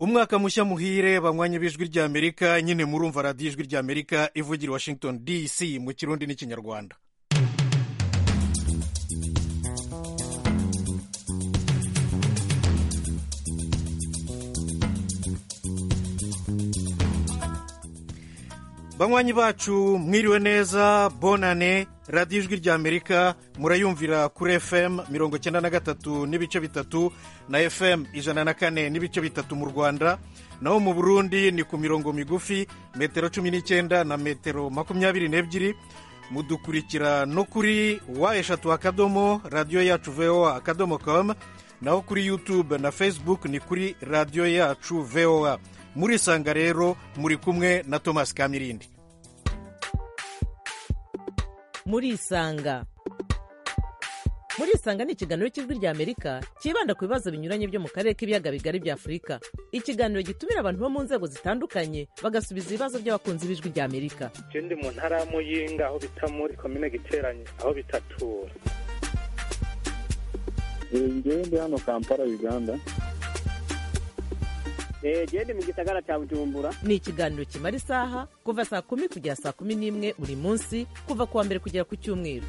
umwaka mushya muhire banywanyi b'ijwi ry'amerika nyine murumva radiyo ijwi ry'amerika ivugira i washington dc mu kirundi n'ikinyarwanda banywanyi bacu mwiriwe neza bonane radiyo ijwi ry'amerika murayumvira kuri fm mirongo icyenda na gatatu n'ibice bitatu na fm ijana na kane n'ibice bitatu mu rwanda naho mu burundi ni ku mirongo migufi metero cumi n'icyenda na metero makumyabiri n'ebyiri mudukurikira no kuri wa eshatu akadomo radiyo yacu voa akadomo komu naho kuri yutube na facebook ni kuri radiyo yacu voa murisanga rero muri kumwe na tomasi kamirindi murisanga murisanga ni ikiganiro cy'ijwi ry'amerika cyibanda ku bibazo binyuranye byo mu karere k'ibiyaga bigari bya afurika ikiganiro gitumira abantu bo mu nzego zitandukanye bagasubiza ibibazo by'abakunzi b'ijwi ry'amerika ikindi mu ntara ya muyinga aho bita muri komine giteranye aho bitatura ngewe ndi hano kampala uganda gende mu gisagara cya bujumbura ni ikiganiro kimara isaha kuva saa kumi kugera saa kumi n'imwe buri munsi kuva ku wa mbere kugera ku cyumweru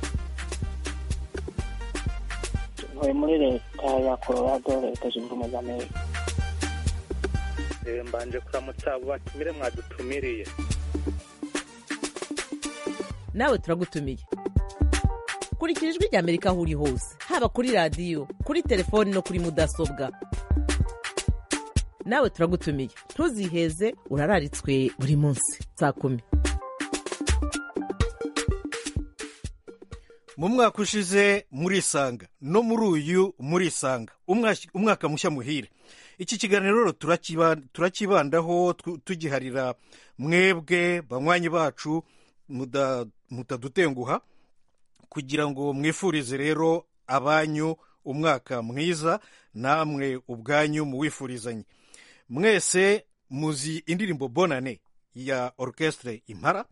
ntuye muri leta ya colorado leta zunze ubumwe za amerika mbanje kuramutsa abo batumire mwadutumiriye nawe turagutumiye kurikira ijwi ry'amerika aho uri hose haba kuri radiyo kuri telefoni no kuri mudasobwa nawe turagutumiye ntuziheze urararitswe buri munsi saa kumi mu mwaka ushize murisanga no muri uyu murisanga umwaka mushya muhire iki kiganiro rero turakibandaho tugiharira mwebwe banywanyi bacu mutadutenguha kugira ngo mwifurize rero abanyu umwaka mwiza namwe ubwanyu muwifurizanye mwese muzi indirimbo bonane ya orchestre impara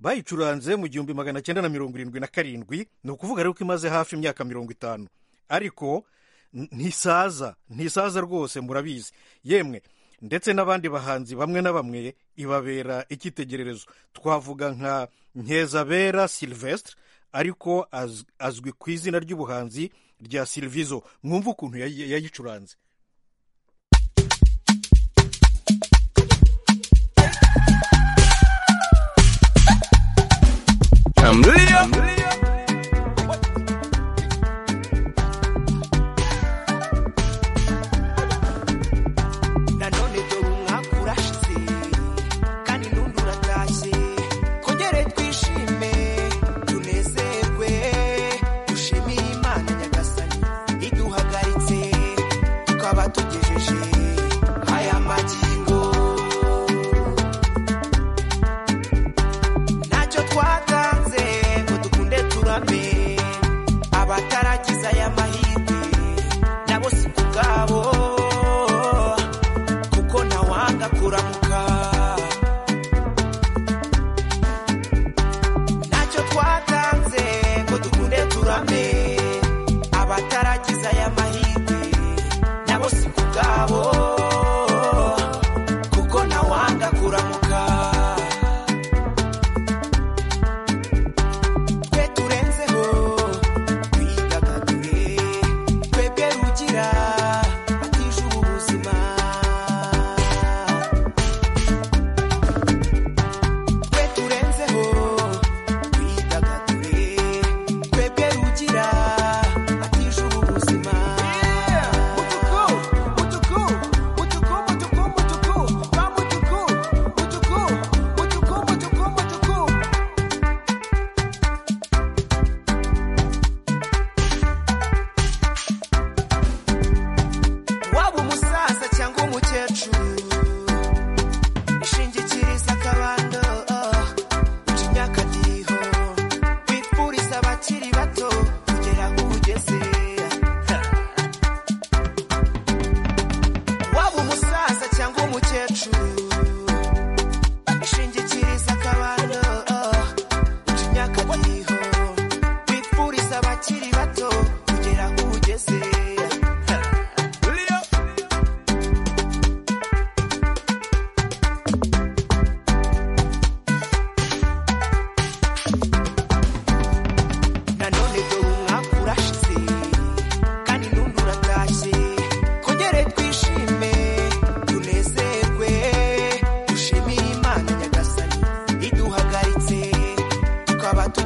bayicuranze mu gihumbi magana cyenda na mirongo irindwi na karindwi ni ukuvuga rero ko imaze hafi imyaka mirongo itanu ariko ntisaza ntisaza rwose murabizi yemwe ndetse n'abandi bahanzi bamwe na bamwe ibabera icyitegererezo twavuga nka nkeza silvestre ariko azwi ku izina ry'ubuhanzi rya silvizo mwumva ukuntu yayicuranze tira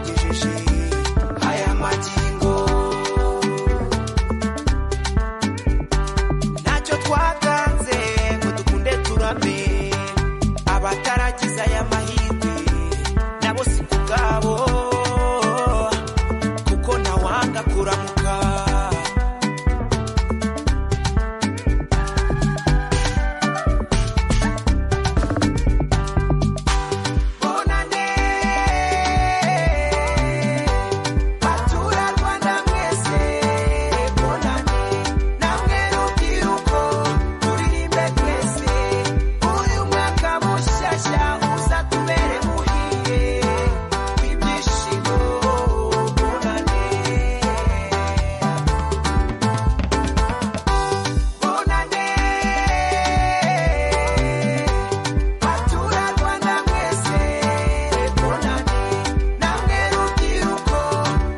yashe haya magingo ntacyo twatanze ngo dukunde turabe abataragize aya mahirwe nabo si ku bwabo kuko ntawanga kuramuka bonane batura rwanda mwese bonane namwe rubyiruko turirimbe twese uyu mwaka mushyashya uza tubere muhiye w'ibyishimo bonane bonane batura rwanda mwese bonane namwe rubyiruko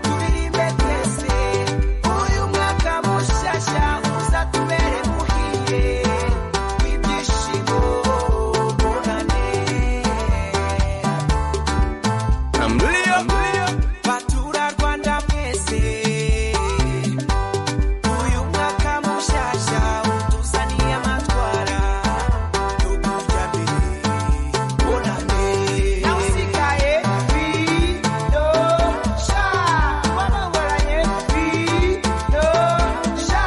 turirimbe twese uyu mwaka mushyashya uza tubere muhiye w'ibyishimo bonane batura rwanda mwese uyu mwaka mushyashya utuzaniye amatwara yo kujya mbere nawe usigaye bido sha wabangoranye bido sha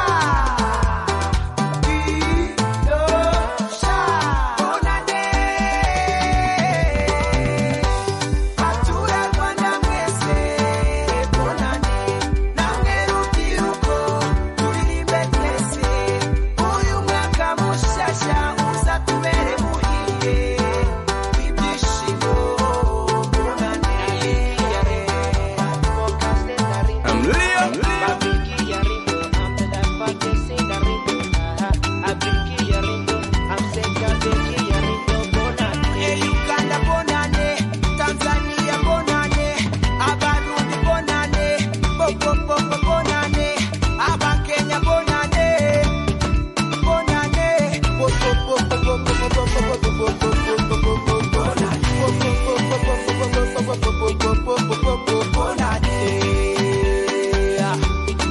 bido sha bonane batura rwanda mwese bonane namwe rubyiruko turirimbe twese uyu mwaka mushyashya uza tubere muhiye w'ibyishimo bonane Uganda bonane, Tanzania bonane, Abarundi bonane, Bogobogo bonane, Abakenya bonane, bonane, bonane,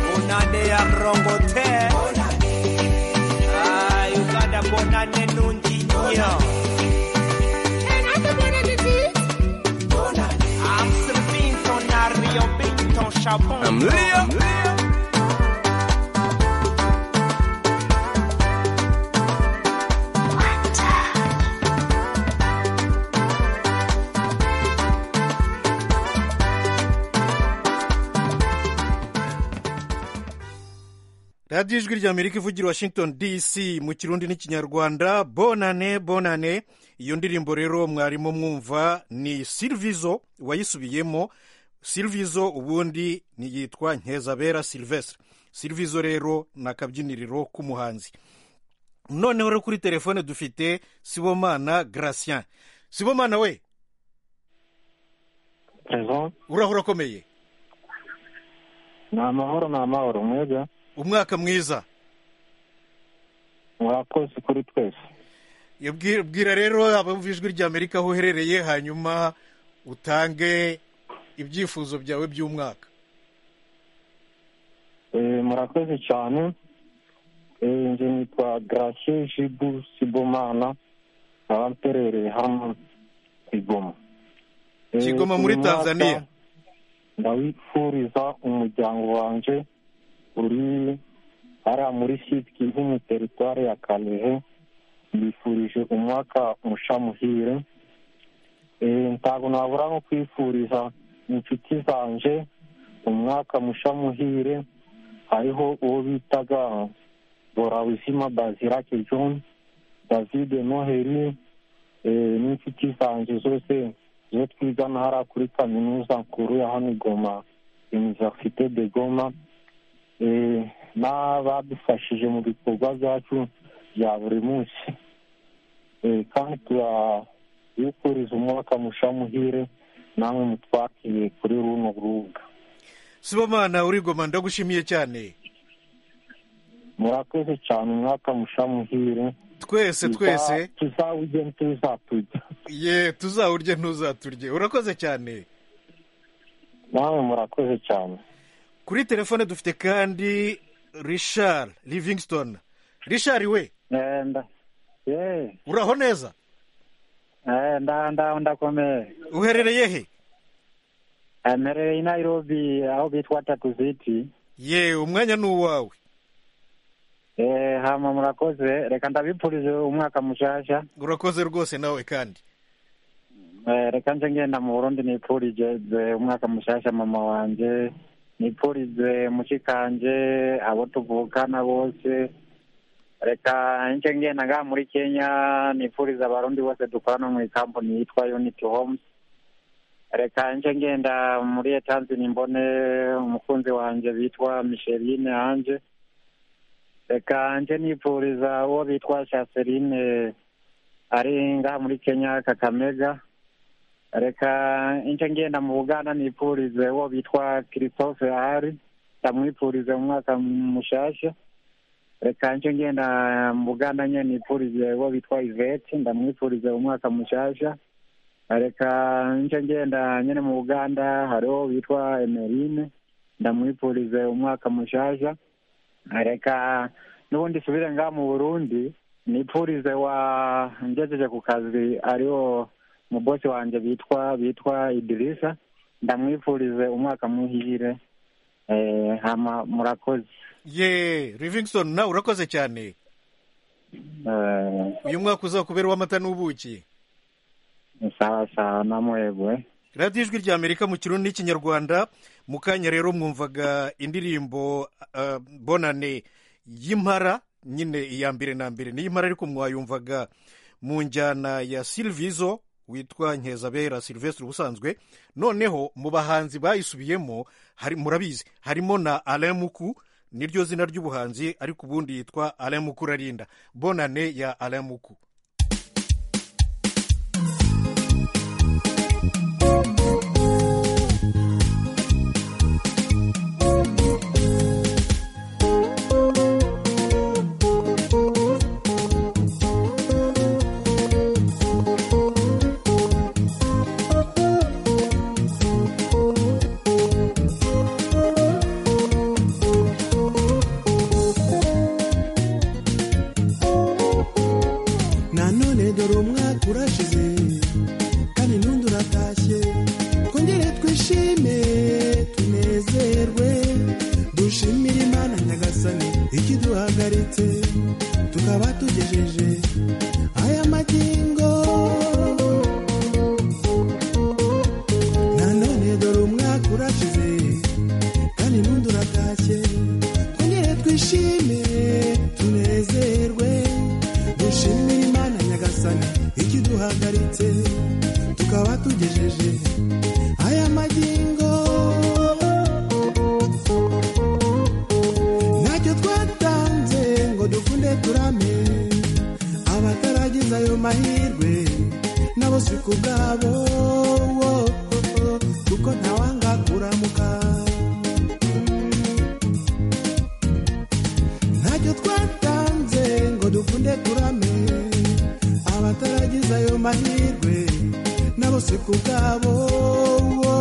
bonane ya rongote Ah, uganda bonane nungi nyo amsel binton ario binton shabon radiyo ijwi rya amerika ivugira washington dc mu kirundi n'ikinyarwanda bonane bonane iyo ndirimbo rero mwarimo mwumva ni silvizo wayisubiyemo silvizo ubundi yitwa nkeza silvestre silvizo rero ni akabyiniriro k'umuhanzi noneho rero kuri telefone dufite sibomana gratien sibomana we Présent. urahura akomeye ni amahoro ni amahoro mwebwe umwaka mwiza murakoze kuri twese Yabwi- bwira rero abumva ijwi rya amerika aho uherereye hanyuma utange ibyifuzo byawe by'umwaka Eh, murakoze cyane Eh, nje nitwa gracie jibu sibomana nkaba mperereye hano i goma Eh, Kigoma muri uyu mwaka Tanzania. ndawifuriza umuryango wanje uri hariya muri site kivumu teritwari ya kalehe mbifurije umwaka musha muhire Eh, ntabwo nabura no kwifuriza inshuti zanje umwaka musha muhire hariho uwo bitaga borawuzima bazirake john david noheli eh, n'inshuti zanjye zose zo twigana hariya kuri kaminuza nkuru ya hano i goma universite de goma eh, n'abadufashije mu bikorwa byacu bya buri munsi Eh, kandi tura- yifuriza umwaka musha muhire namwe mutwakiye kuri runo rubuga sibomana uri goma ndagushimiye cyane murakoze cyane umwaka musha muhire twese twese tuzawujye ntuzatujya ye tuzawurye ntuzaturye urakoze cyane namwe murakoze cyane kuri telefone dufite kandi rishari livingston rishari we Nda. Eh, uraho neza eh, nda nda ndakomeye. uherereye he Emereye i Nairobi aho bitwa Tatu City. ye umwanya ni uwawe Eh, hama murakoze. Reka ndabipfurije umwaka mushasha. urakoze rwose nawe kandi Eh, reka nje ngenda mu Burundi nipfurije eh, umwaka mushasha mama wanje. Nipfurije mushikanje abo tuvukana bose. Reka nje ngenda ngaha muri Kenya nipfuriza abarundi bose dukorana mu ikampani yitwa Unity Homes. reka nje ngenda muri etanzini mbone umukunzi wanjye bitwa misherine hanze reka nje nipfuriza uwo bitwa shaserine ari ngaha muri kenya kakamega reka nje ngenda mu buganda nipfurize uwo bitwa christophe ahari ndamwipfurize umwaka mushasha reka nje ngenda mu buganda nye nipfurize uwo bitwa ivete ndamwipfurize umwaka mushasha reka nce ngenda nyine mu buganda hariho witwa emerine ndamwipfurize umwaka mushasha reka n'ubundi subire ngaha mu burundi nipfurize wa ngejeje ku kazi ariwo mubosi wanjye bitwa bitwa idirisa ndamwipfurize umwaka muhire Eh, hama murakoze ye livingston nawe urakoze cyane Eh, uyu mwaka uzakubera uw'amata n'ubuki sawa sawa namwebwe radiyo ijwi rya amerika mu kirundi n'ikinyarwanda mu kanya rero mwumvaga indirimbo eh, bonane y'impara nyine iya mbere na mbere niyo impara ariko mwayumvaga mu njyana ya silvizo witwa nkeza silvestre ubusanzwe noneho mu bahanzi bayisubiyemo hari- murabizi harimo na alain muku niryo zina ry'ubuhanzi ariko ubundi yitwa alain muku rarinda bonane ya alain muku nanone dore umwaka urashize kandi n'undi uratashye twongere twishime tunezerwe dushimire imana nyagasani ikiduhagaritse tukaba tugejeje aya magingo nanone dore umwaka urashize kandi n'undi uratashye twongere twishime tunezerwe dushimire imana nyagasani ikiduhagaritse tukaba tugejeje aya magingo ntacyo twatanze ngo dukunde turame abataragize ayo mahirwe nabo si ku bwabo wo, kuko ntawanga kuramuka ntacyo twatanze ngo dukunde turame abataragize ayo mahirwe nabo si ku bwabo wo,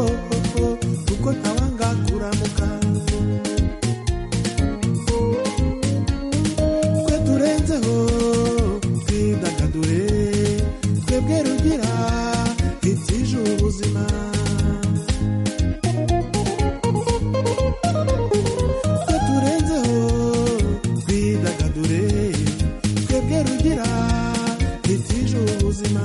kuko ntawanga kuramuka twe turenzeho twidagadure twebwe rugira itije ubuzima twe turenzeho twidagadure twebwe rugira itije ubuzima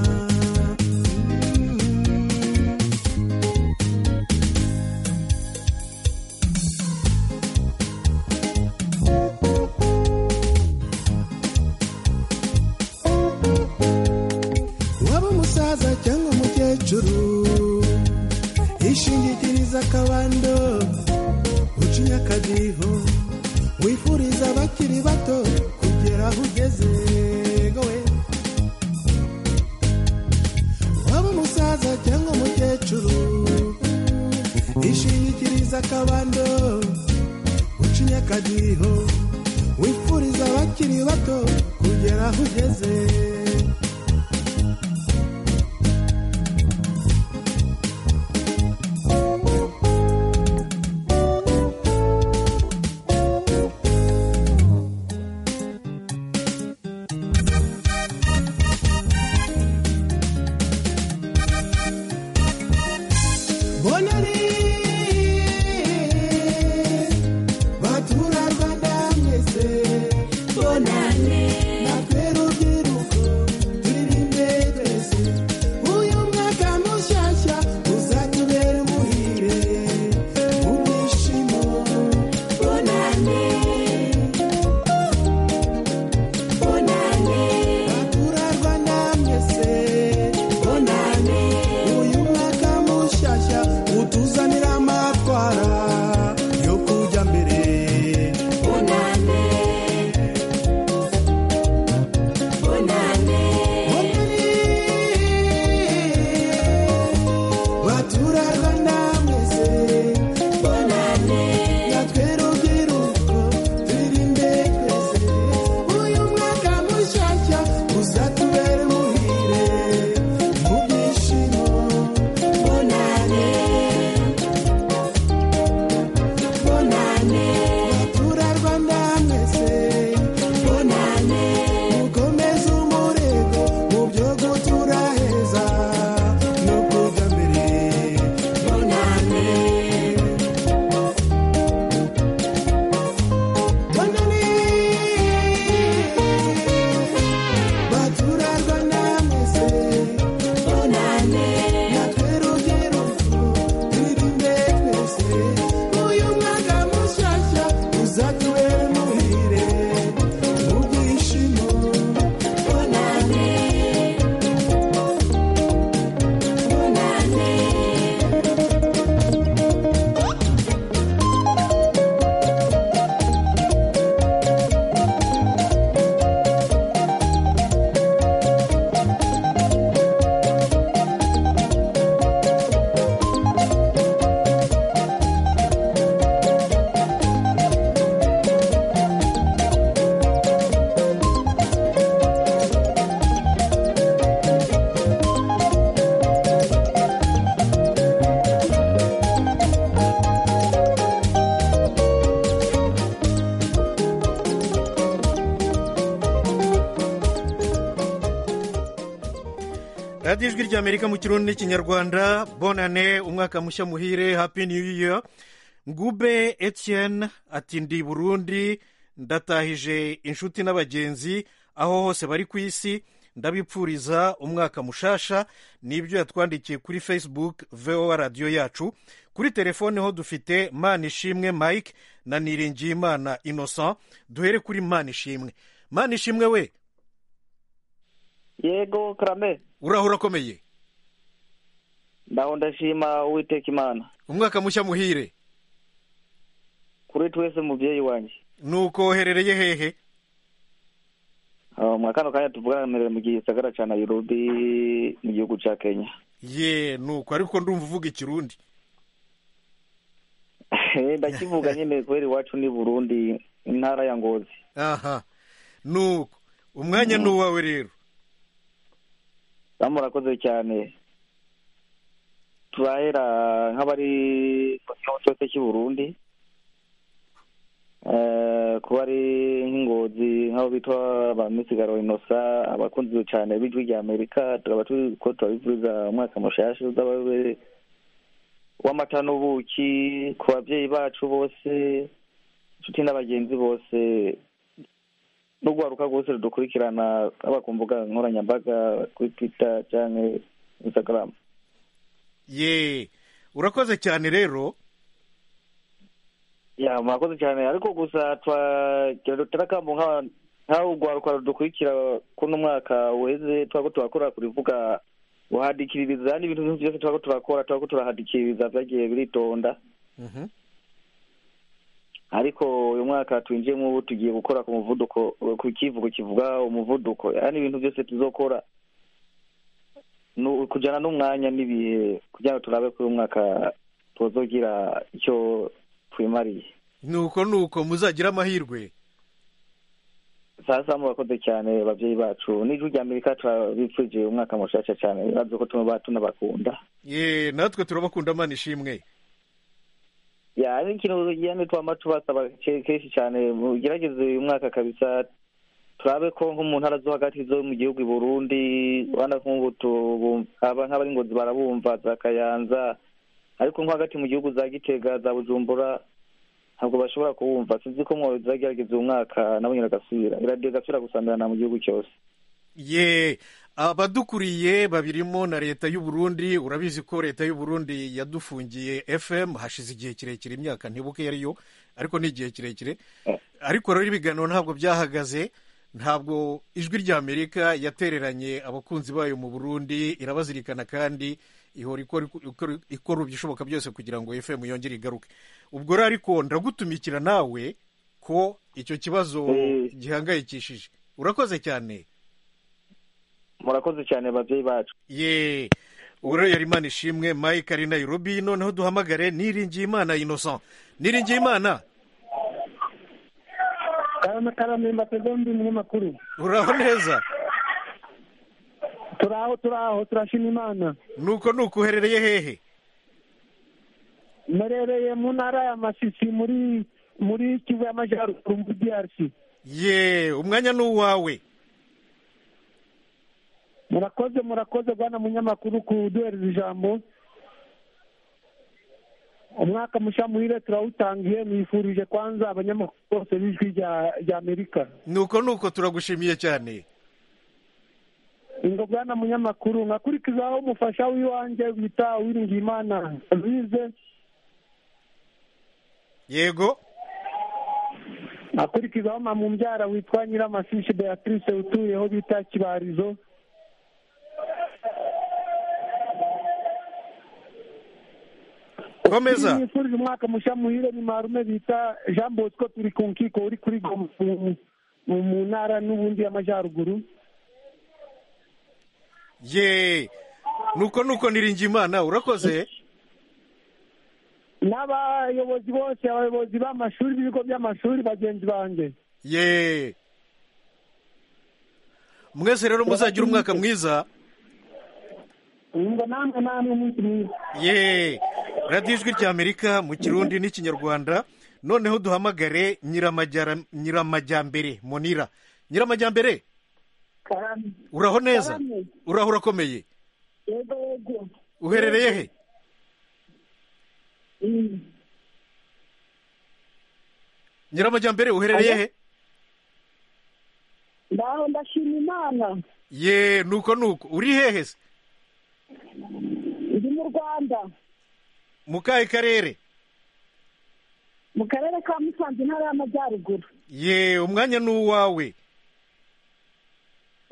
waba umusaza cyangwa umukecuru ishingikiriza akabando ucinya akadiho wifuriza abakiri bato kugera aho ugeze gowe wifuriza akabando uciye akadiho wifuriza abakiri bato kugera aho ugeze bonari baturarwanda mwese bonane natwe rubyiruko turi imbere twese uyu mwaka mushyashya uzatubera umuhire mu byishimo bonane bonane baturarwanda mwese bonane uyu mwaka mushyashya utuzanira amatwara yo kujya mbere bonane bonane baturarwanda mwese bonane natwe rubyiruko turi imbere twese uyu mwaka mushyashya uzatubera umuhire mu byishimo bonane bonane baturarwanda mwese bonane mukomeze umurego mu byo gutura heza no kujya mbere bonane bonane baturarwanda mwese bonane natwe rubyiruko twirinde twese uyu mwaka mushyashya uzatubere muhire mu byishimo bonane bonane radiyo ijwi ry'amerika mu kirundi n'ikinyarwanda bonane umwaka mushya muhire happy new year ngube etienne ati ndi burundi ndatahije inshuti n'abagenzi aho hose bari ku isi ndabipfuriza umwaka mushasha nibyo yatwandikiye kuri facebook voa radiyo yacu kuri telefone ho dufite mana ishimwe mike na niringiyimana innocent duhere kuri mana ishimwe mana ishimwe we yego karame urahura akomeye ndaho ndashima uwiteka imana umwaka mushya muhire kuri twese mubyeyi wanjye nuko uherereye hehe Ah, mwa kano kanya tuvuganira mu gisagara cya nairobi mu gihugu cya kenya ye nuko ariko ndumva uvuga ikirundi ndakivuga nyine kubera iwacu ni burundi intara ya ngozi aha nuko umwanya ni uwawe rero bamurakoze cyane turahera nk'abari mu gihugu cyose cy'i burundi Eh, kuba ari nk'ingozi nk'abo bitwa ba misigaro inosa abakunzi cyane b'ijwi rya amerika tukaba turi ko turabifuriza umwaka mushashi uzababe w'amata n'ubuki ku babyeyi bacu bose inshuti na bagenzi bose n'urwaruka rwose rudukurikirana haba ku mbuga nkoranyambaga kuri twitter cyangwa instagram ye urakoze cyane rero ya murakoze cyane ariko gusa twagira akambo nka- nk'aho urwaruka rudukurikira kuno mwaka uheze twako turakora kurivuga guhadikiririza n'ibintu byose twako turakora twako turahadikiririza byagiye biritonda Mhm. ariko uyu mwaka twinjiyemo ubu tugiye gukora ku muvuduko ku kivugo kivuga umuvuduko yani ibintu byose tuzokora nu- kujyana n'umwanya n'ibihe kugira ngo turabe ko uyu mwaka tuzogira icyo twimariye nuko nuko muzagira amahirwe sasa murakoze cyane babyeyi bacu n'ijwi rya amerika turabipfuje umwaka mushasha cyane bazi ko tuba tunabakunda ye natwe turabakunda mana ishimwe ya ari ikintu ugenda twama tubasaba ke- kenshi cyane ugerageze uyu mwaka kabisa turabe ko nko mu ntara zo hagati zo mu gihugu i burundi bana nk'ubu tubu- aba- nk'abari ngozi barabumva za kayanza ariko nko hagati mu gihugu za gitega za bujumbura ntabwo bashobora kuwumva sinzi ko mwazagerageza uyu mwaka nabo nyine agasubira iradiyo igasubira gusambirana mu gihugu cyose ye abadukuriye babirimo na leta y'u Burundi urabizi ko leta y'u Burundi yadufungiye fm hashize igihe kirekire imyaka ntibuke yariyo ariko ni igihe kirekire ariko rero ibiganiro ntabwo byahagaze ntabwo ijwi rya amerika yatereranye abakunzi bayo mu burundi irabazirikana kandi ihora ikora- ikora ikora ibishoboka byose kugira ngo fm yongere igaruke ubwo rero ariko ndagutumikira nawe ko icyo kibazo Eh. gihangayikishije urakoze cyane murakoze cyane babyeyi bacu ye uro yari imana ishimwe mike ari nayirobi noneho duhamagare niringiye imana innocent niringiye imana karamakarama ndi umunyamakuru uraho neza turaho turaho turashima imana nuko nuko uherereye hehe mperereye mu ntara ya masisi muri muri kivu y'amajyaruguru muri drc ye umwanya ni uwawe murakoze murakoze bwana munyamakuru kuduhereza ijambo umwaka mushya muhire turawutangiye nifurije kwanza abanyamakuru bose b'ijwi rya- rya amerika nuko nuko turagushimiye cyane ingo bwana munyamakuru nkakurikizaho umufasha w'iwanjye wita uwiringiyimana louise yego akurikizaho mama umbyara witwa nyiramasishi beatrice utuyeho bita kibarizo komeza nifurije umwaka mushya muhire ni marume bita jean bosco turi ku nkiko uri kuri Goma mu- mu- mu ntara n'ubundi y'amajyaruguru ye nuko nuko niringiye imana urakoze n'abayobozi bose abayobozi b'amashuri b'ibigo by'amashuri bagenzi banjye ye mwese rero muzagira umwaka mwiza ngo namwe namwe umunsi mwiza ye radiyo ijwi rya amerika mu kirundi n'ikinyarwanda noneho duhamagare nyiramajyara- nyiramajyambere monira nyiramajyambere uraho neza uraho urakomeye uherereye he nyiramajyambere uherereye he Ndaho ndashima Imana ye nuko nuko uri hehe se ndi mu Rwanda mu kahe karere mu karere ka Musanze intara y'Amajyaruguru ye umwanya ni uwawe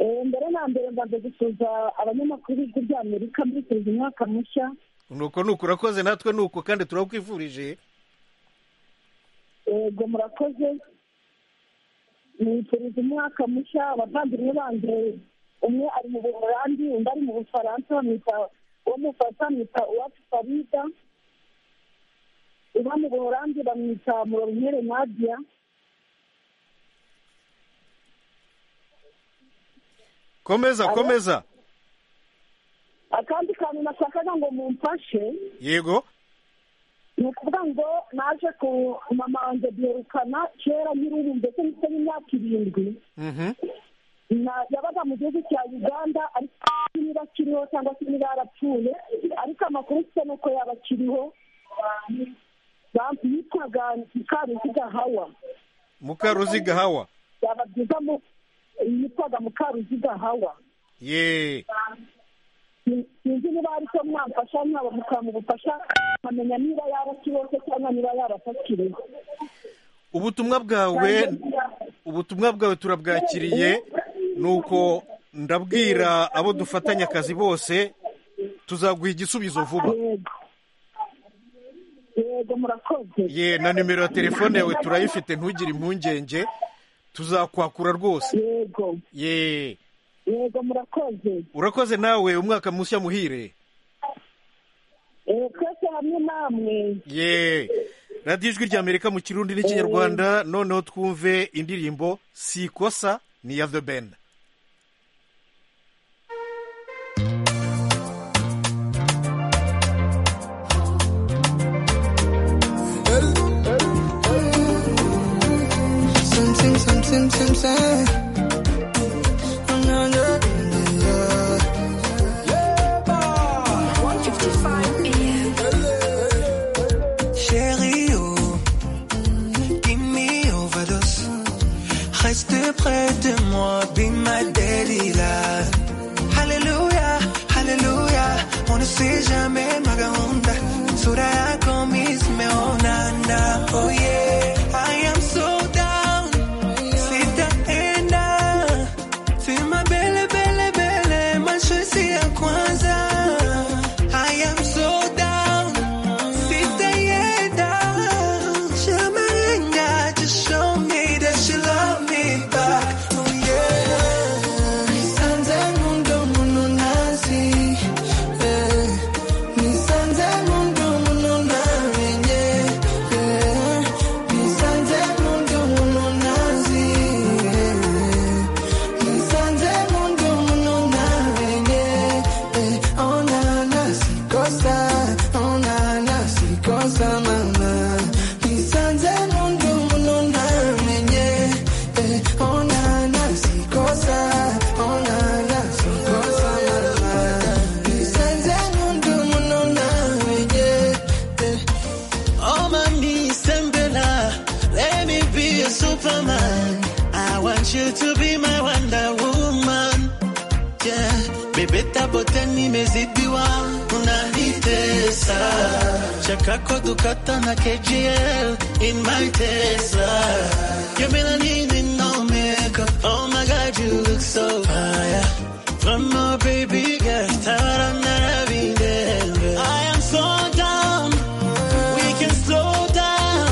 Eh, mbere na mbere mbanza gusuhuza abanyamakuru b'ijwi rya Amerika mbifuriza umwaka mushya nuko nuko urakoze natwe nuko kandi turakwifurije yego murakoze nifuriza umwaka mushya abavandimwe banjye umwe ari mu buholandi undi ari mu bufaransa bamwita uwo mufata bamwita uwacu farida uba mu buholandi bamwita murorumere nadiya komeza Alo? komeza akandi kantu nashakaga ngo mumfashe yego ni ukuvuga ngo naje ku mama wanjye byerukana kera nkiri ubu mbese ndetse n'imyaka irindwi Mhm. Na- yabaga mu gihugu cya uganda ariko niba akiriho cyangwa se niba yarapfuye ariko amakuru mfite ni uko yaba akiriho Ba- yitwaga mukaruziga hawa mukaruziga hawa yaba byiza mu- yitwaga mukaruziga hawa ye Sin- sinzi niba hari icyo mwamfasha mwaba mukamubufasha nkamenya niba yaba akiriho se cyangwa niba yaba atakiriho ubutumwa bwawe ubutumwa bwawe turabwakiriye nuko ndabwira abo dufatanya akazi bose tuzaguha igisubizo vuba yego yego murakoze ye na nimero ya telefone yawe turayifite ntugire impungenge tuzakwakura rwose yego ye yego murakoze urakoze nawe umwaka mushya muhire Eh, twese hamwe namwe ye radiyo ijwi ry'amerika mu kirundi n'ikinyarwanda noneho twumve indirimbo si ikosa ni iya the band Something, something, something. I'm not getting enough. Chérie, oh, give me overdose. Reste près de moi, be my daddy là. Hallelujah, hallelujah, on ne sait jamais maganda. Sura komis me onana, oh yeah. I am so down, sitaenda. Sema bele bele bele, mashozi ya kwanza. I am so down. Sitaenda. Shamarenga, just show me that you love me back. Oh, yeah. Nisanze mu ndomo ntazi, eh. Nisanze mu ndomo ntamenye, eh. Nisanze mu ndomo ntazi, eh. Nisanze mu ndomo ntamenye, eh. Oh, na, na, sikosa, oh, na, na, sikosa, mama. Nisanze mu ndomo ntamenye, eh. Oh, na, na, sikosa, oh, na, na, sikosa, mama. Nisanze mu ndomo ntamenye, eh. Oh, mommy, Sembela, let me be your Superman. I want you to be my Wonder Woman. Yeah, bebe tabote nimezidiwa, unanitesa. Chakako dukata na KGL in my Tesla. You mean I need no makeup? Oh my God, you look so fire. One more baby girl, tara na videnge. I am so down. We can slow down.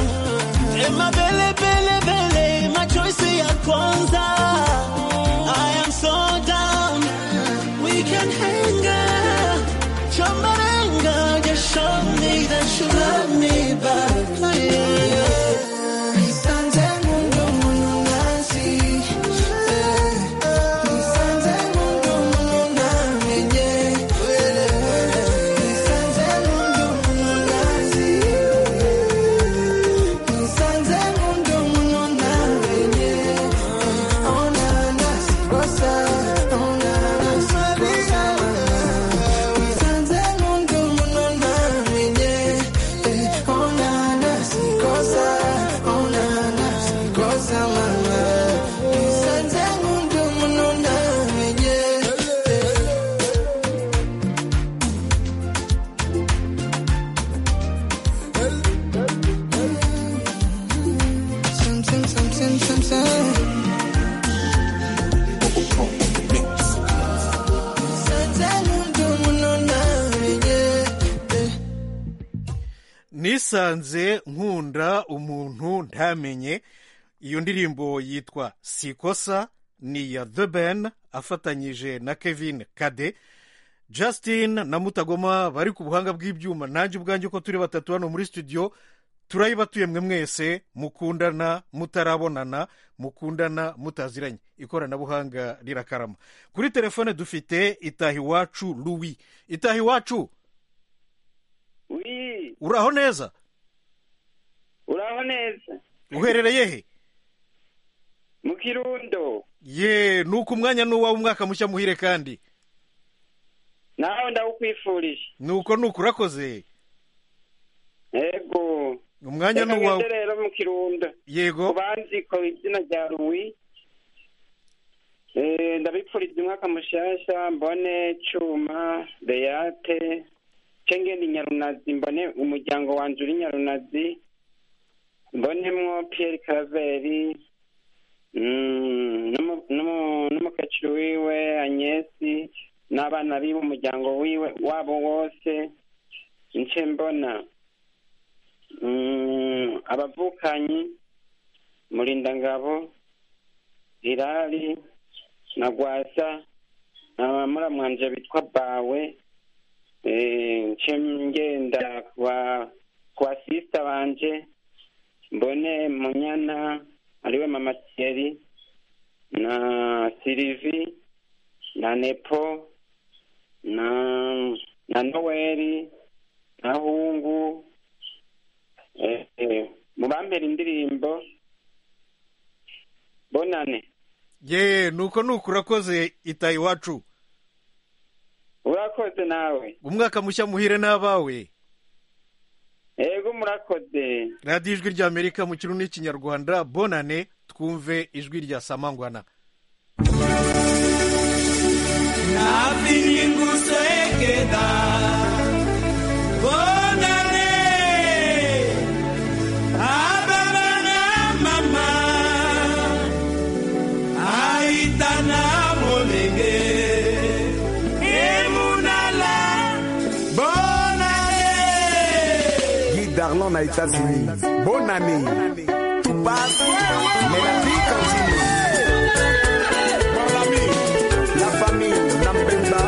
Emma bele bele bele, my choice ya kwanza. I am so down. We can hang out. Chambarenga, just show me that you love me back. Oh, yeah. Nisanze mu ndomo ntazi, eh. Nisanze mu ndomo ntamenye, eh. Nisanze mu ndomo ntazi, eh. Nisanze mu ndomo ntamenye, eh. Oh, na, na, sikosa, oh, na, na, sikosa, mama. Nisanze mu ndomo ntamenye, eh. Oh, na, na, sikosa, oh, na, na, sikosa, mama. Nisanze mu ndomo ntamenye, eh. Something, something, something. Nisanze mu ndomo ntamenye, eh. nisanze nkunda umuntu ntamenye iyo ndirimbo yitwa sikosa ni iya the ben afatanyije na kevin kade justin na mutagoma bari ku buhanga bw'ibyuma nanjye ubwanjye uko turi batatu hano muri studio turayibatuye mwe mwese mukundana mutarabonana mukundana mutaziranye ikoranabuhanga rirakarama kuri telefone dufite itahiwacu louis itahiwacu wi uraho neza uraho neza uherereye he mu kirundo ye nuko umwanya n'uwawe umwaka mushya muhire kandi nawe ndawukwifurije nuko nuko urakoze yego umwanya Reka n'uwawe ngende rero mu kirundo yego kubanziko izina rya ruwi Eh, ndabipfuriza umwaka mushasha mbone cuma beyate cengeni nyarunazi mbone umuryango wanje uri nyarunazi mbonemwo pierre karaveri mm, n'umu- n'umu- n'umukecuru wiwe agnesi n'abana biwe umuryango wiwe wabo wose nce mbona mm, abavukanyi Mulindangabo Hilali na Gwasa na muramwanje bitwa Bawe eh, nce ngenda kwa kwa sisita banje mbone munyana ariwe mama thierry na silivi na nepo na na noweli na hungu eh, eh, mubampera indirimbo bonane ye nuko nuko urakoze itaha iwacu urakoze nawe umwaka mushya muhire n'abawe ego murakoze radiyo ijwi rya amerika mu kirundi n'ikinyarwanda bonane twumve ijwi rya samangwana Nakusekeda, bonane, ababa na mama, aita na molenge, emunala, bonane. Guy Darlan à États-Unis. Bonne année. Tout passe, mais la vie continue. Mon ami, la famille Nampenda,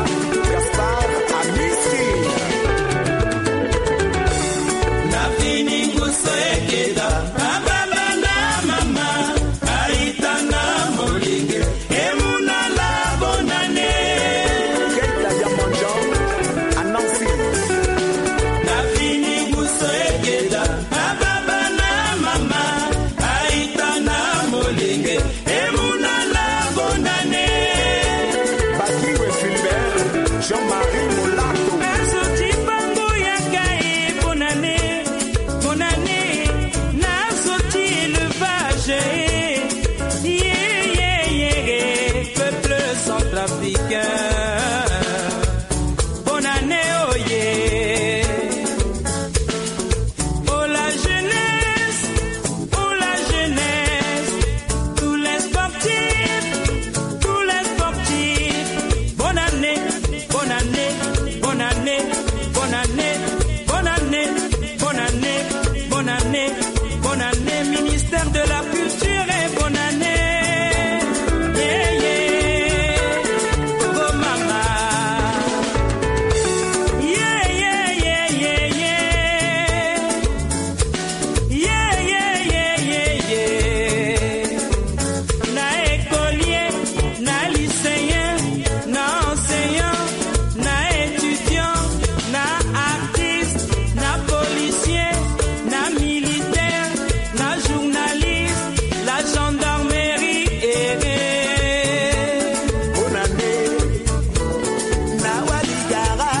Gaspard, Amici. Nakusekeda, ababa na mama, aita na molenge, emunala, bonane. Kate la Diamandjan, à Nancy. Nafini musekeda ababa na mama aita na molenge emuna na bonane Bakiwe Philbert, Jean-Marie Molato. nazuti bango ya kai bonane bonane nazuti élevage yeah yeah yeah peuple centrafricain bonane oye Oh la jeunesse, oh la jeunesse, tous les sportifs, tous les sportifs. Bonne année, bonne année, bonne année, bonne année, bonne année, bonne année, bonne année, bonne année, ministère de la culture et bonne année. Yeah, yeah. Oh maman. Yeah, yeah, yeah, yeah, yeah. Yeah, yeah, yeah, yeah, yeah. Na écolier, na lycéen, na enseignant, na étudiant, na artiste, na policier, na militaire, na journaliste, la gendarmerie, eh, eh. Na waligara,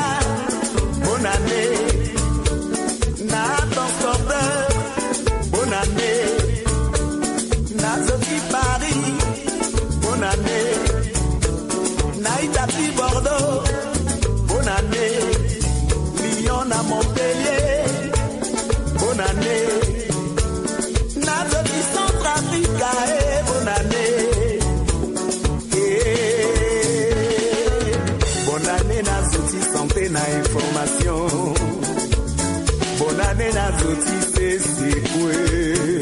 Bonne année. na transporteur, Bonne année. na Sophie Paris. Bonne année. Naïtapi Bordeaux, Bonne année. Lyon à Montpellier, Bonne année. Nazoki Centrafrica, eh, bonne année. Eh, Bonne année Nazouti, santé na information. Bonne année Nazouti, c'est secoué.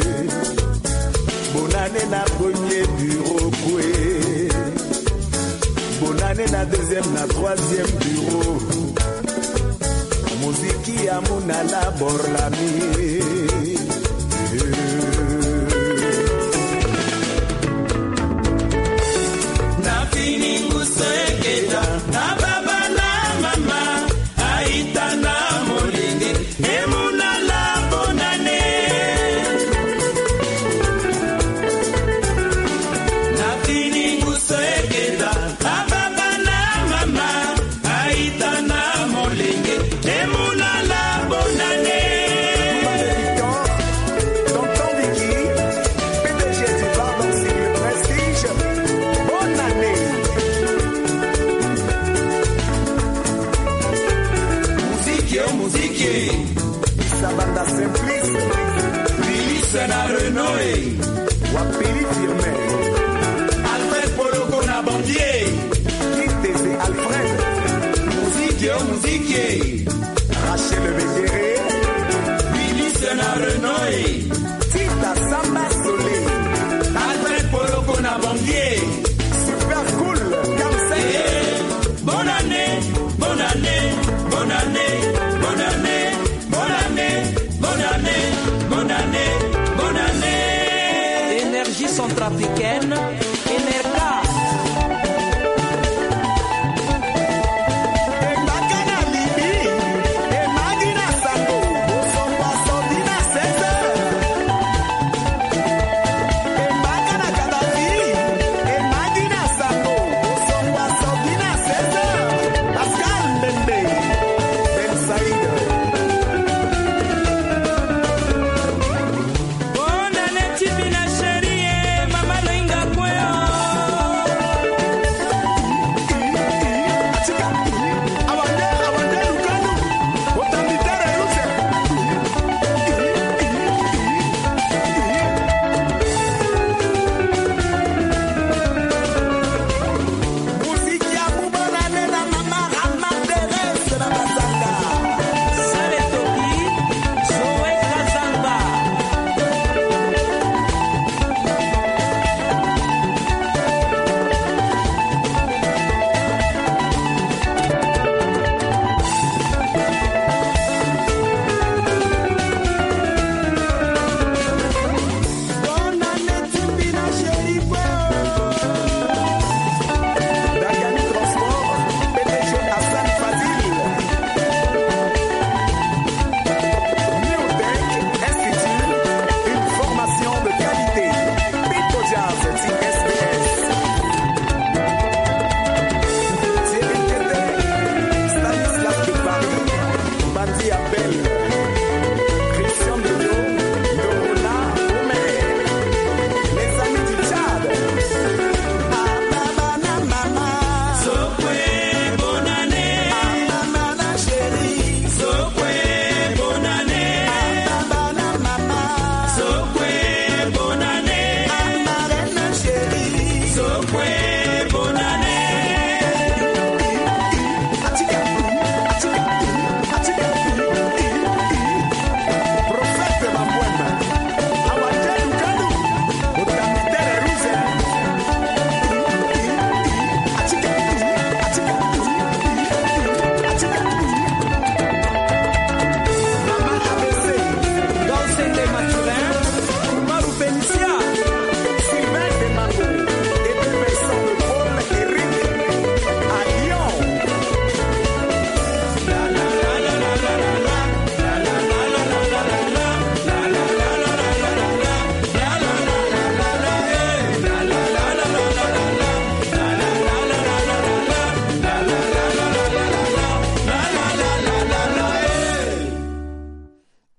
Bonne année na premier bureau coué. Bonne année na deuxième, na troisième bureau. Muziki ya munala borlami. Nafini Ngusekeda, na baba na mama, Aïta na Molinge, Emuna la bonne année. Nafini Ngusekeda, na baba na mama, Aïta na Molinge, Emuna la bonne année. Tonton Vicky, PDG du Pardon Civil Prestige, bonne année. Muziki, oh muziki, Sabanda Simplice, Filipe na Renoy, Wapiri Firmin, Alfred Poloko na Bandier. Kitese Alfred, Muziki, oh muziki, Rachel Béguéré, Filipe na Renoy, Tita Samba Solé, Alfred Poloko na Bandier. Super Cool, Kamsey, Hey, bonne année, bonne année, bonne année, bonne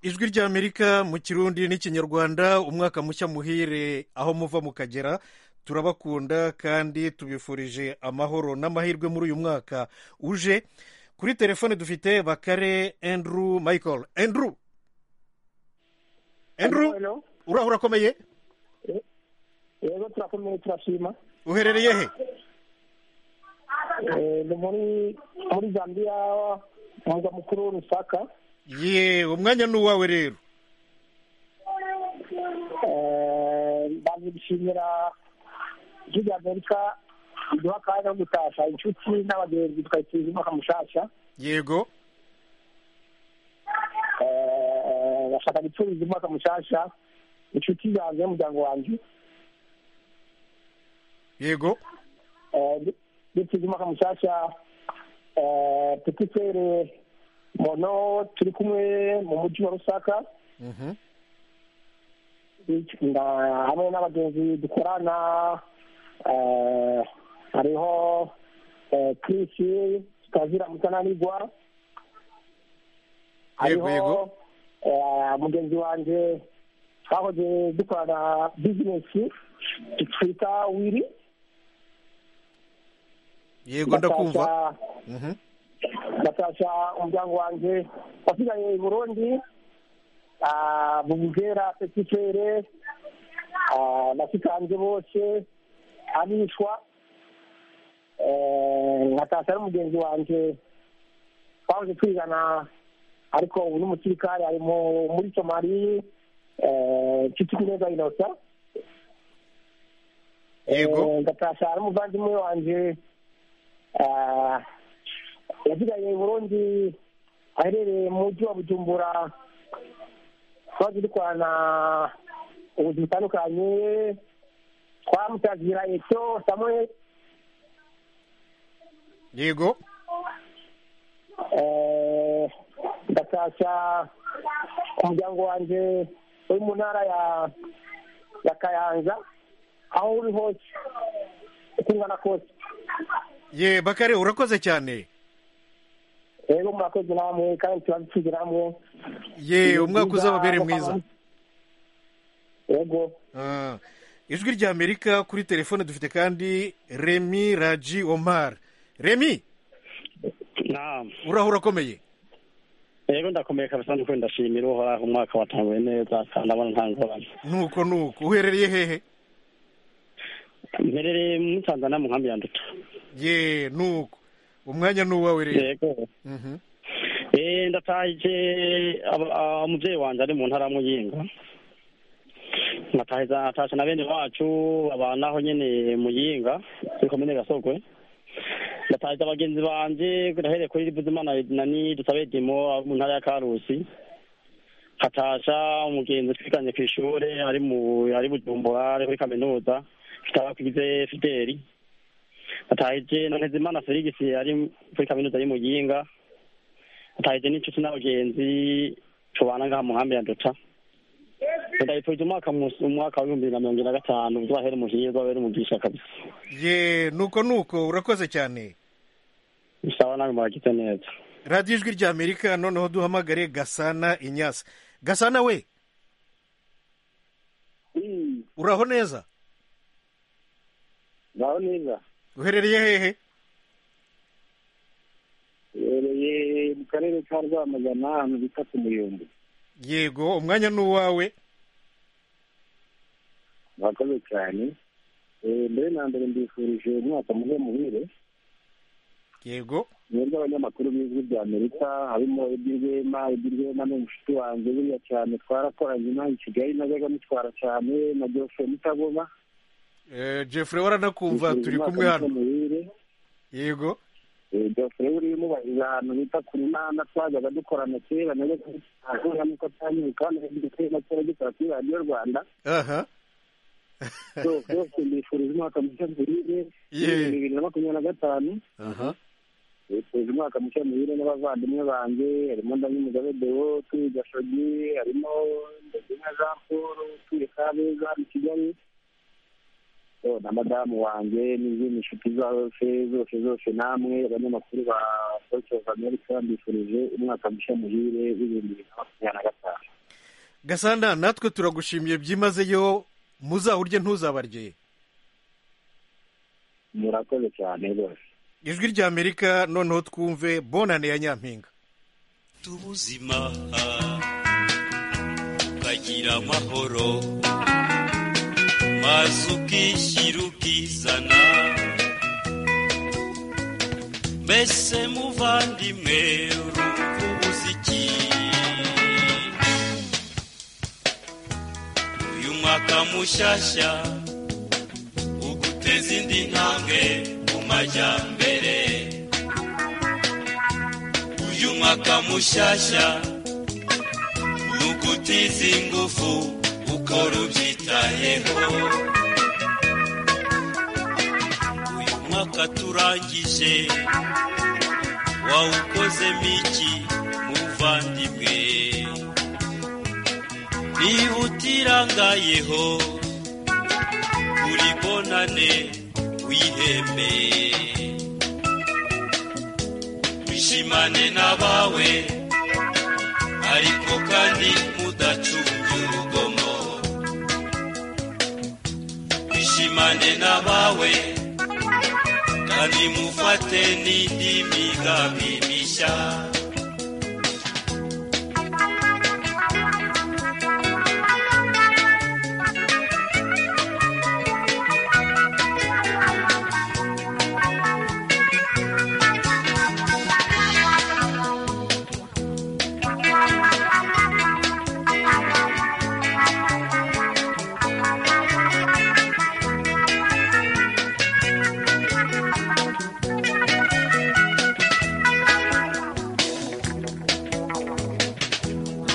ijwi ry'amerika mu kirundi n'ikinyarwanda umwaka mushya muhire aho muva mukagera turabakunda kandi tubifurije amahoro n'amahirwe muri uyu mwaka uje kuri telefone dufite bakare Andrew michael Andrew Andrew uraho urakomeye rero turakomeye turashima uherereye he Eh, ni muri muri zambia umurwa mukuru lusaka ye umwanya ni uwawe rero Eh, ndaje gushimira ijwi ry'amerika riduha akanya ko gutasha inshuti n'abagenzi tukayifuriza umwaka mushasha yego Eh, bashaka guturiza umwaka mushasha inshuti zanjye n'umuryango wanjye yego duturiza umwaka mushasha eh, tutifere mono turi kumwe mu mujyi wa rusaka na- hamwe n'abagenzi dukorana eh, hariho eh, Chris Kitazira Mutananigwa Yego, yego. hariho eh, mugenzi wanjye twahoze dukorana bizinesi twita wiri yego ndakumva Natasha- Mhm. natasha umuryango wanjye wasigaye i burundi ah, bubugera petifere nasikanze bose abishwa Eh, natasha n'umugenzi wanjye twahoze twigana ariko ubu ni umusirikare ari mu- muri somali neza inosa yego ngatasha n'umuvandimwe wanjye ah, yasigaye i burundi aherereye mu mujyi wa bujumbura twaje dukorana ubuzima butandukanye twamutagira ecyo samuel yego Eh, ndatasha umuryango wanjye uri mu ntara ya ya kayanza aho uri hose uko ungana kose ye bakare urakoze cyane rero murakoze namwe kandi turabipfuze namwe ye umwaka uzababere mwiza yego Ah, ijwi ry'amerika kuri telefone dufite kandi remi raji omar remi uraho urakomeye rero ndakomeye kabisa nuko ndashimira uhoraho umwaka watanguye neza kandi abona nta ngorane nuko nuko uherereye hehe mperereye muri tanzania mu nkambi ya nduta ye nuko umwanya ni uwawe rero yego Eh, ndatahije aba- ah, umuvyeyi wanje ari mu ntara ya muyinga natahiza atashe na bene wacu babana aho nyene muyinga kuri komine gasogwe ndatahiza abagenzi banje ndahereye kuri rivuzimana nani dusabe dimo abo mu ntara ya karusi hatasha umugenzi twiganye kw'ishure ari mu ari bujumbura ari kuri kaminuza tutabakize fideli atahije na ntezimana felix ari kuri kaminuza y'i muyinga atahije n'inshuti n'abagenzi tubana ngaha mu nkambi ya ndota ndayifurije umwaka mus- umwaka wa bibiri na mirongo ine na gatanu uzahere umuhiza wabere umugisha kabisa ye nuko nuko urakoze cyane bisaba nawe muragize neza radiyo ijwi ry'amerika noneho duhamagare gasana inyasa gasana we uraho neza naho neza uherereye hehe uherereye mu karere ka rwamagana ahantu bita ku muyumbu yego umwanya ni uwawe murakoze cyane Eh, mbere na mbere mbifurije umwaka muhe muhire yego mwebwe abanyamakuru b'ijwi rya amerika harimo eddie rwema eddie rwema ni umushuti wanjye buriya cyane twarakoranye inaha i kigali najyaga mutwara cyane na geoffrey mutagoma Eh, jeffrey waranakumva turi kumwe hano yego geoffrey buriya umubahiriza ahantu bita ku runana twajyaga dukorana kera najyaga mutwara nuko atanyibuka hano na kera dukora kuri radiyo rwanda aha byose mbifurije umwaka mushya muhire Yeah. bibiri na makumyabiri na gatanu aha mbifurije umwaka mushya muhire n'abavandimwe banjye harimo ndanyumugabe deo utuye gashogi harimo ndagina jean paul utuye kabeza mu kigali Oh, na madamu wanjye n'izindi nshuti zose zose zose namwe abanyamakuru ba voice of america mbifurije umwaka mushya muhire w'ibihumbi bibiri na makumyabiri na gatanu gasana natwe turagushimiye byimazeyo muzawurye ntuzabarye murakoze cyane rwose ijwi rya amerika noneho twumve bonane ya nyampinga ubuzima ukagira amahoro maze ubwishyira ubwizana mbese muvandimwe urumva umuziki uyu mwaka mushyashya uguteza indi ntambwe mu majyambere uyu mwaka mushyashya ni ugutiza ingufu ukora ubyitayeho uyu mwaka turangije wawukozemo iki muvandimwe niba utirangayeho uri bonane wihembe wishimane n'abawe ariko kandi mudacunge urugomo wishimane n'abawe kandi mufate n'indi migambi mishya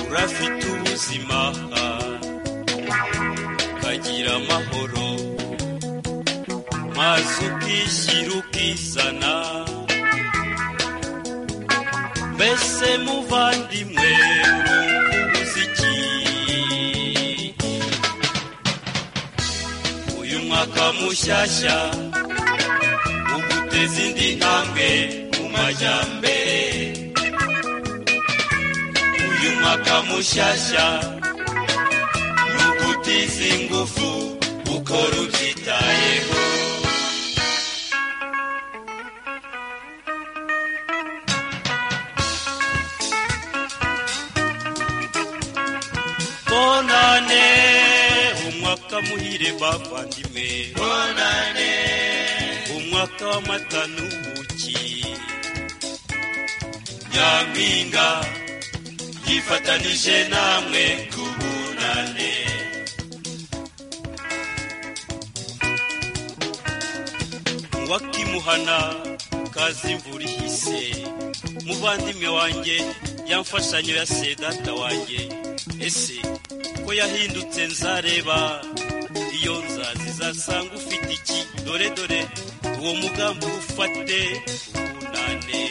urafite ubuzima ukagira amahoro maze ukishyira ukizana mbese muvandimwe urumva umuziki uyu mwaka mushyashya uguteza indi ntambwe mu majyambere uyu mwaka mushyashya ni ugutiza ingufu ukora ubyitayeho bonane umwaka muhire bavandimwe bonane umwaka w'amata n'ubuki nyampinga yifatanije namwe kubunane uwakimuhana kazi imvura ihise muvandimwe wanjye yamfashanyo ya sedata wanjye ese ko yahindutse nzareba iyo nzazi izasanga ufite iki dore dore uwo mugambi ufate ubunane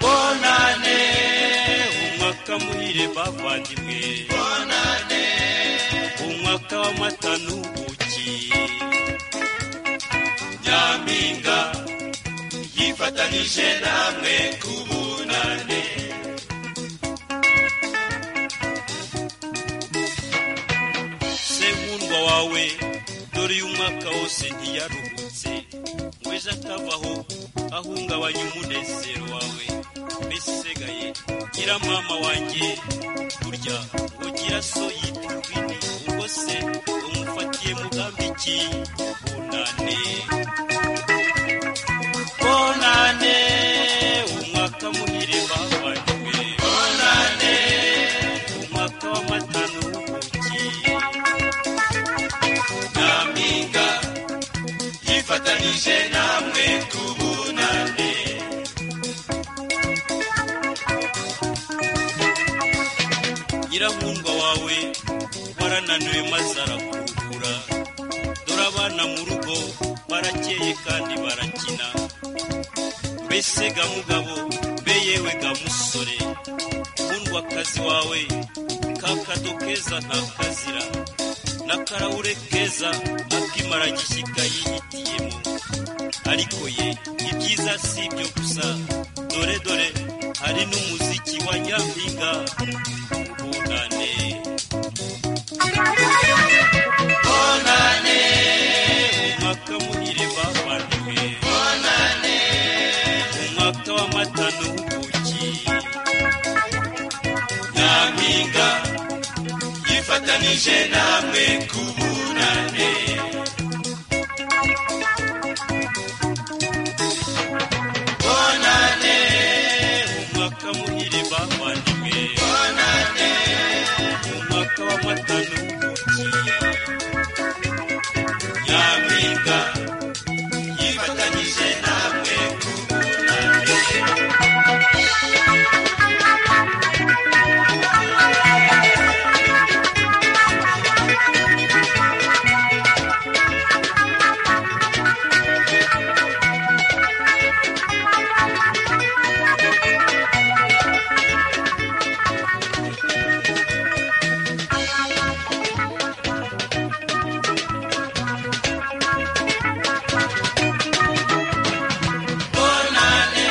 bonane umwaka muhire bavandimwe bonane umwaka w'amata n'ubuki nyampinga yifatanije namwe kubunane senkundwa wawe dore uyu mwaka wose ntiyaruhutse ngo ejo atavaho ahungabanya umunezero wawe mbese usigaye gira mama wanjye burya ugira so yita urwini ubwo se umufatiye mugambi iki bunane bonane umwaka muhire bavanywe bonane umwaka w'amata n'ubuki nyampinga yifatanije namwe kubunane nyirankundwa wawe warananiwe maze arakuruhura dore abana mu rugo barakeye kandi barakina mbese ga mugabo mbe yewe ga musore nkundwa akazi wawe kakado keza nta kazira n'akarawure keza akimara gishyika yihitiyemo ariko ye ibyiza si ibyo gusa dore dore hari hari n'umuziki wa nyampinga ubunane bonane umwaka muhire bavaniwe bonane umwaka w'amata n'ubuki nyampinga yifatanije namwe ku bunane bonane umwaka muhire bavaniwe bonane umwaka w'amata n'ubuki nyampinga yifatanije namwe ku bonane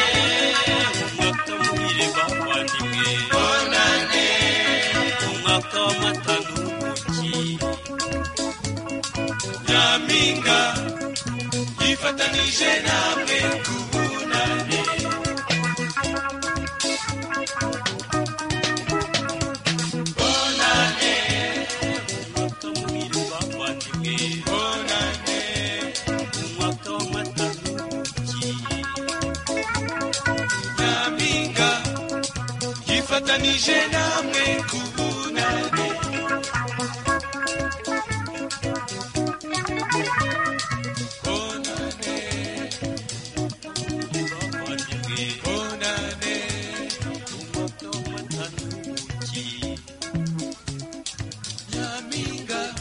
umwaka muhire bavandimwe bonane umwaka w'amata n'ubuki nyampinga yifatanije namwe ku bunane bonane umwaka muhire bavandimwe bonane umwaka w'amata nyampinga yifatanije namwe ku bunane bonane bavandimwe bonane umuto matanuki nyampinga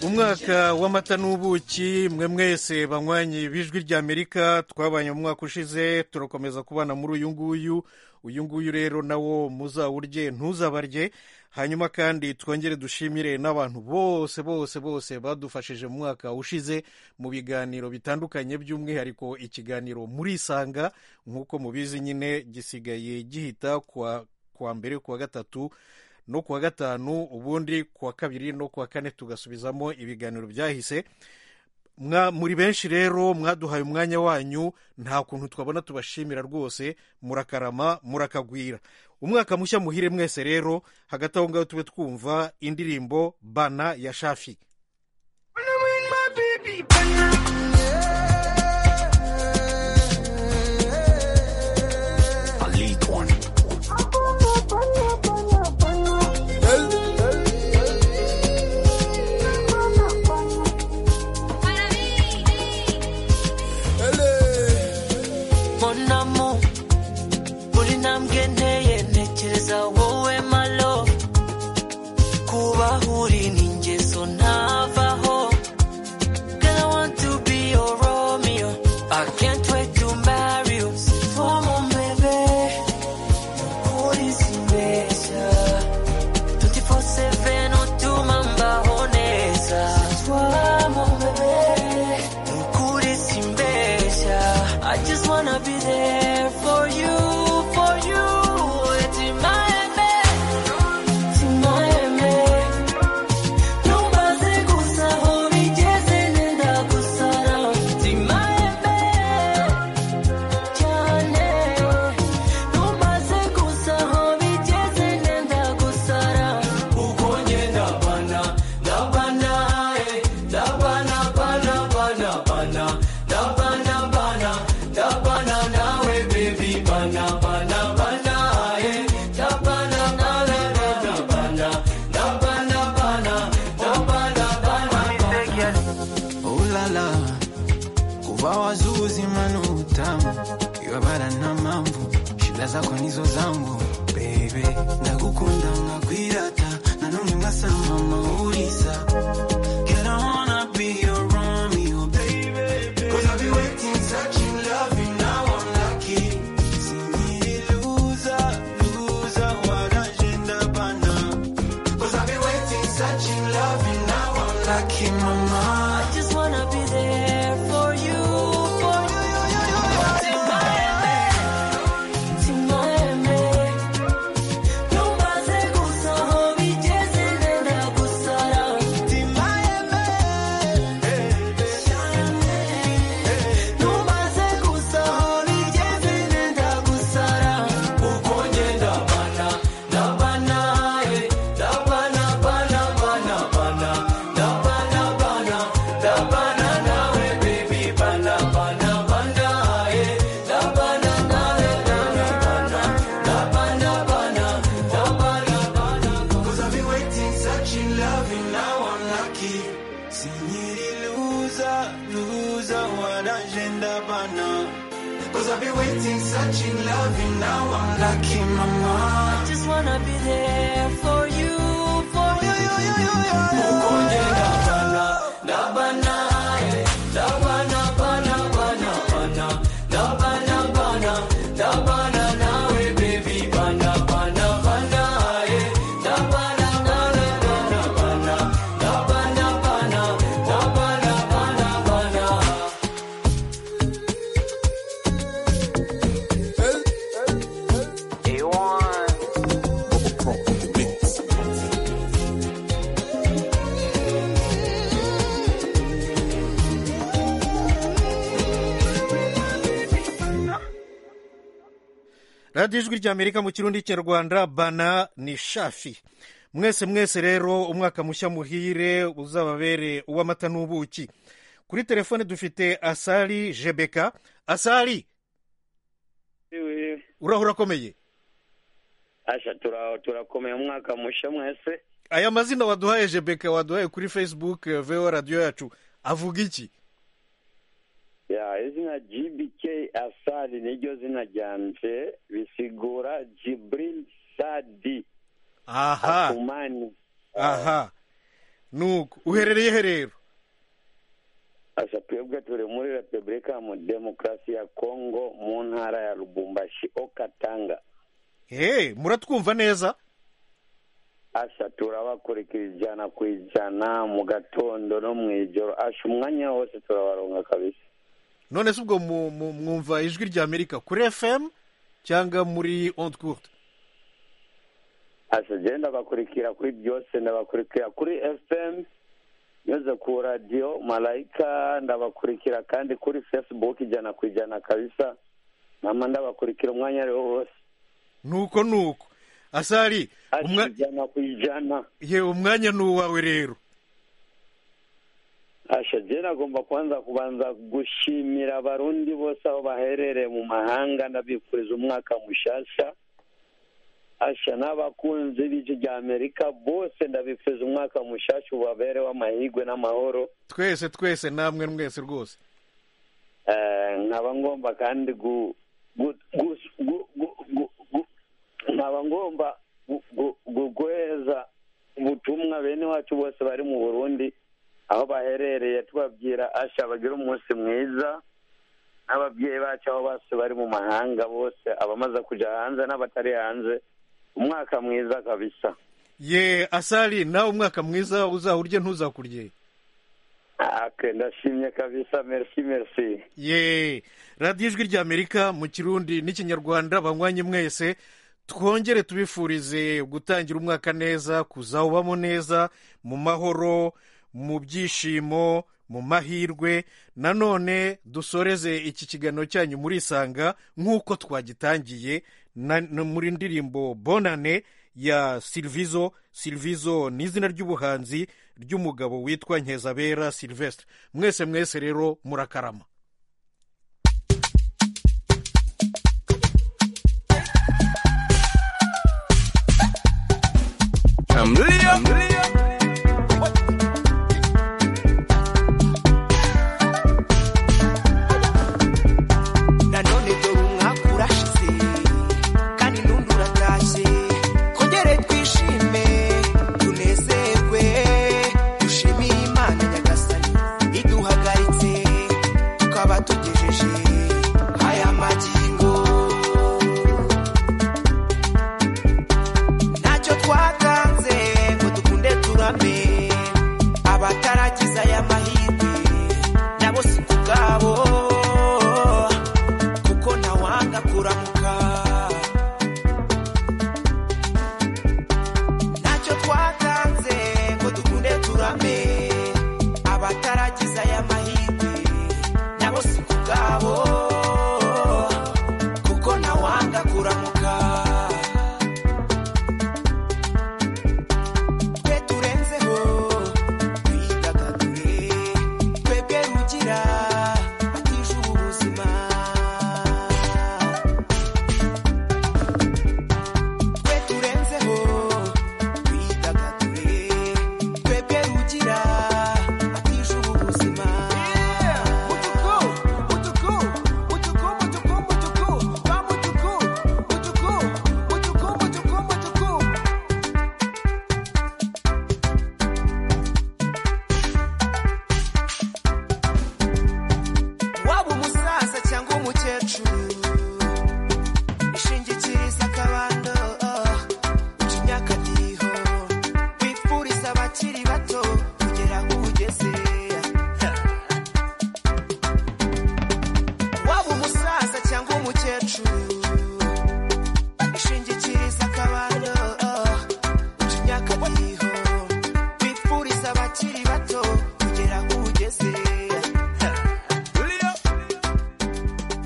umwaka w'amata n'ubuki mwe mwese banywanyi b'ijwi ry'amerika twabanye mu mwaka ushize turakomeza kubana muri uyu nguyu uyu nguyu rero nawo muzawurye ntuzabarye hanyuma kandi twongere dushimire n'abantu bose bose bose badufashije mu mwaka ushize mu biganiro bitandukanye by'umwihariko ikiganiro murisanga nk'uko mubizi nyine gisigaye gihita kuwa kuwa mbere kuwa gatatu no kuwa gatanu ubundi kuwa kabiri no kuwa kane tugasubizamo ibiganiro byahise Mwa- muri benshi rero mwaduhaye umwanya wanyu nta kuntu twabona tubashimira rwose murakarama murakagwira umwaka mushya muhire mwese rero hagati aho ngaho tube twumva indirimbo bana ya shafi Mon amour, buri ntambwe nteye ntekereza wowe my love kubaho uri ni ingeso ntavaho Girl, I want to be your Romeo I can't wait to marry you Sipoma mbebe uri simbeshya 24/7 utuma mbaho neza Sipoma mbebe ukuri simbeshya I just wanna be there for you, for you Eti maembe, eti maembe Numbaze gusa aho bigeze nenda gusara Eti maembe, cyane Numbaze gusa aho bigeze nenda gusara Uko ngenda bana, ndabana, eh Ndabana, bana, bana, bana Ndabana, bana, ndabana nawe baby Bana, bana, bana, eh Ndabana, bana, bana, bana Ndabana, bana, ndabana, bana, bana ulala kuva wazuu uzima ni utamu iwe bara na mambo shida zako nizo zangu bebe ndagukunda nkakwirata nanone ngasama mauriza Girl, I wanna be your Romeo, baby. 'Cause I've been waiting, searching, loving, now I'm lucky. See me loser, loser, wala jenda bana. Cause I've been waiting, searching, loving, now I'm lucky, mama. I just wanna be there for you, for you, you, you, you, you. Timbaembe, Catching love, you now I'm lucky, mama. I just wanna be there for you, for you, you, you, you, you. Mukunde na bana, na bana, eh. na bana, bana, bana, bana, na bana, bana, na bana, nawe baby, bana, bana, bana, eh. na bana, bana, bana, bana, na bana, bana, na bana, bana, bana. radiyo ijwi ry'amerika mu kirundi kinyarwanda bana ni shafi mwese mwese rero umwaka mushya muhire uzababere uw'amata n'ubuki kuri telefone dufite asari jebeka asari uraho urakomeye asha tura- turakomeye umwaka mushya mwese aya mazina waduhaye jebeka waduhaye kuri facebook eh, vo radiyo yacu avuga iki ya izina gbk asari niryo zina ryanje bisigura jibril sadi aha akumani aha nuko uherereye he rero asha twebwe turi muri repubulika ya mu demokarasi ya kongo mu ntara ya lubumbashi okatanga he muratwumva neza asha turabakurikira ijana ku ijana mu gatondo no mu ijoro asha umwanya wose turabaronga kabisa none se ubwo mu- mu- mwumva ijwi ry'amerika kuri fm cyangwa muri onde courte asha jye ndabakurikira kuri byose ndabakurikira kuri fm nyuze ku radiyo malayika ndabakurikira kandi kuri facebook ijana ku ijana kabisa mama ndabakurikira umwanya ariwo wose nuko nuko asari umwa- ijana ku ijana ye umwanya ni uwawe rero asha jye nagomba kubanza kubanza gushimira abarundi bose aho baherereye mu mahanga ndabifuriza umwaka mushasha asha n'abakunzi b'ijwi rya amerika bose ndabifuriza umwaka mushasha ubabereho amahirwe n'amahoro twese twese namwe mwese rwose Eh, nkaba ngomba kandi gu gu- gu- gu- gu- gu- gu- nkaba ngomba gu- gu- gu- guheza ubutumwa bene wacu bose bari mu burundi aho baherereye tubabwira asha bagire umunsi mwiza n'ababyeyi bacu aho bose bari mu mahanga bose abamaze kuja hanze n'abatari hanze umwaka mwiza kabisa ye asari nawe umwaka mwiza uzahurye ntuzakurye ake ndashimye kabisa merci merci ye radiyo ijwi ry'amerika mu kirundi n'ikinyarwanda banywanyi mwese twongere tubifurize gutangira umwaka neza kuzawubamo neza mu mahoro mu byishimo mu mahirwe nanone dusoreze iki kiganiro cyanyu murisanga nk'uko twagitangiye na- na- muri ndirimbo bonane ya silvizo silvizo ni izina ry'ubuhanzi ry'umugabo witwa nkeza bera silvestre mwese mwese rero murakarama